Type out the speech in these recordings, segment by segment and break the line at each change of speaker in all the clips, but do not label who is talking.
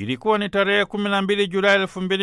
Ilikuwa ni tarehe 12 Julai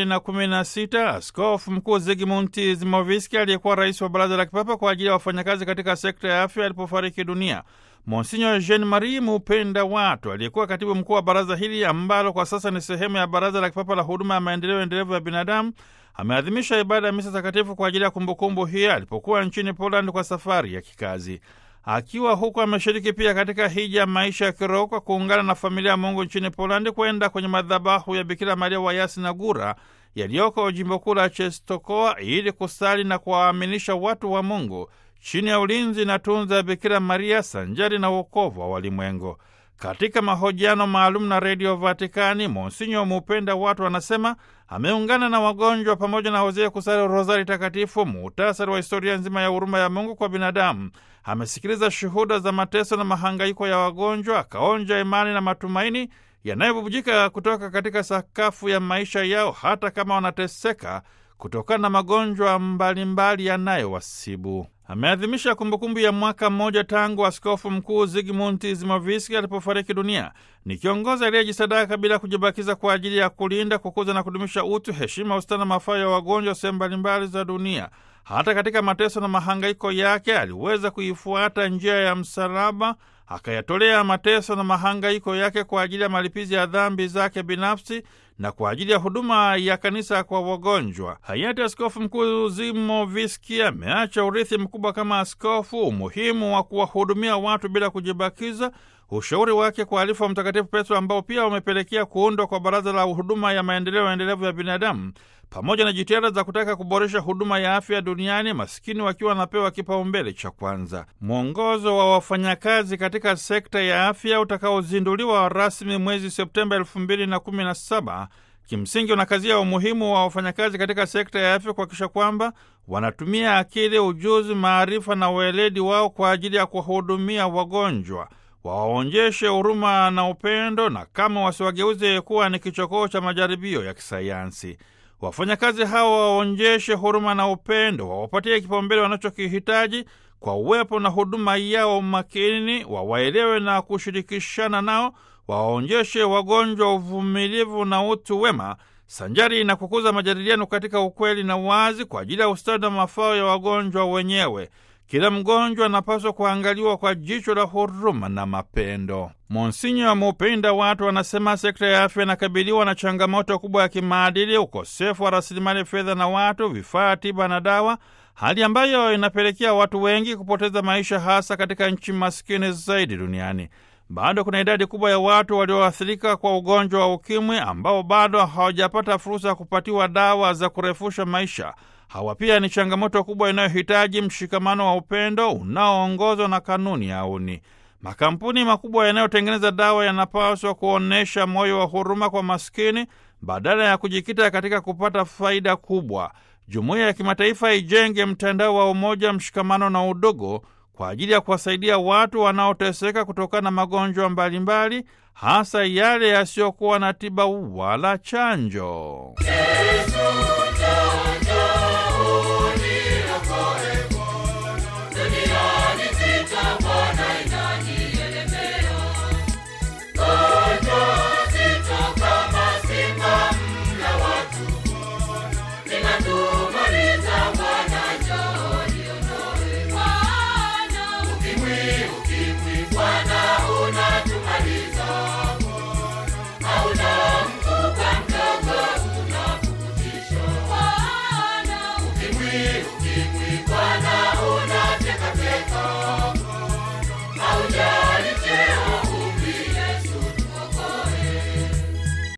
2016. Askofu Mkuu Zigmund Zimoviski aliyekuwa rais wa Baraza la Kipapa kwa ajili ya wafanyakazi katika sekta ya afya alipofariki dunia. Monsinyo Jean Marie Mupenda Watu aliyekuwa katibu mkuu wa baraza hili ambalo kwa sasa ni sehemu ya Baraza la Kipapa la Huduma ya Maendeleo Endelevu ya Binadamu ameadhimisha ibada ya misa takatifu kwa ajili ya kumbukumbu hii alipokuwa nchini Poland kwa safari ya kikazi. Akiwa huko ameshiriki pia katika hija ya maisha ya kiroho kwa kuungana na familia ya Mungu nchini Polandi kwenda kwenye madhabahu ya Bikira Maria wa Yasinagura yaliyoko jimbo kuu la Czestochowa ili kusali na kuwaaminisha watu wa Mungu chini ya ulinzi na tunza ya Bikira Maria sanjari na wokovu wa walimwengu. Katika mahojiano maalum na redio Vatikani, Monsinyo Mupenda Watu anasema ameungana na wagonjwa pamoja na wazee kusali rozari takatifu, muhtasari wa historia nzima ya huruma ya Mungu kwa binadamu. Amesikiliza shuhuda za mateso na mahangaiko ya wagonjwa, akaonja imani na matumaini yanayobubujika kutoka katika sakafu ya maisha yao, hata kama wanateseka kutokana na magonjwa mbalimbali yanayowasibu. Ameadhimisha kumbukumbu ya mwaka mmoja tangu askofu mkuu Zigmund Zimoviski alipofariki dunia. Ni kiongozi aliyejisadaka bila kujibakiza kwa ajili ya kulinda, kukuza na kudumisha utu, heshima, ustana na mafao ya wagonjwa sehemu mbalimbali za dunia. Hata katika mateso na mahangaiko yake aliweza kuifuata njia ya msalaba, akayatolea mateso na mahangaiko yake kwa ajili ya malipizi ya dhambi zake binafsi na kwa ajili ya huduma ya kanisa kwa wagonjwa. Hayati Askofu Mkuu Zimoviski ameacha urithi mkubwa kama askofu, umuhimu wa kuwahudumia watu bila kujibakiza, ushauri wake kwa alifu wa Mtakatifu Petro ambao pia umepelekea kuundwa kwa Baraza la Huduma ya Maendeleo Endelevu ya Binadamu, pamoja na jitihada za kutaka kuboresha huduma ya afya duniani, maskini wakiwa wanapewa kipaumbele cha kwanza. Mwongozo wa wafanyakazi katika sekta ya afya utakaozinduliwa rasmi mwezi Septemba elfu mbili na kumi na saba kimsingi unakazia umuhimu wa wafanyakazi katika sekta ya afya kuhakikisha kwamba wanatumia akili, ujuzi, maarifa na weledi wao kwa ajili ya kuwahudumia wagonjwa wawaonjeshe huruma na upendo, na kama wasiwageuze kuwa ni kichokoo cha majaribio ya kisayansi. Wafanyakazi hawa waonjeshe huruma na upendo, wawapatie kipaumbele wanachokihitaji kwa uwepo na huduma yao makini, wawaelewe na kushirikishana nao, wawaonjeshe wagonjwa uvumilivu na utu wema, sanjari na kukuza majadiliano katika ukweli na wazi kwa ajili ya ustadi na mafao ya wagonjwa wenyewe. Kila mgonjwa anapaswa kuangaliwa kwa jicho la huruma na mapendo. Monsinyo Mupenda Watu anasema sekta ya afya inakabiliwa na changamoto kubwa ya kimaadili, ukosefu wa rasilimali fedha na watu, vifaa tiba na dawa, hali ambayo inapelekea watu wengi kupoteza maisha, hasa katika nchi maskini zaidi duniani. Bado kuna idadi kubwa ya watu walioathirika kwa ugonjwa wa ukimwi ambao bado hawajapata fursa ya kupatiwa dawa za kurefusha maisha. Hawa pia ni changamoto kubwa inayohitaji mshikamano wa upendo unaoongozwa na kanuni ya auni. Makampuni makubwa yanayotengeneza dawa yanapaswa kuonyesha moyo wa huruma kwa maskini badala ya kujikita katika kupata faida kubwa. Jumuiya ya kimataifa ijenge mtandao wa umoja, mshikamano na udugu kwa ajili ya kuwasaidia watu wanaoteseka kutokana na magonjwa mbalimbali, hasa yale yasiyokuwa na tiba wala chanjo.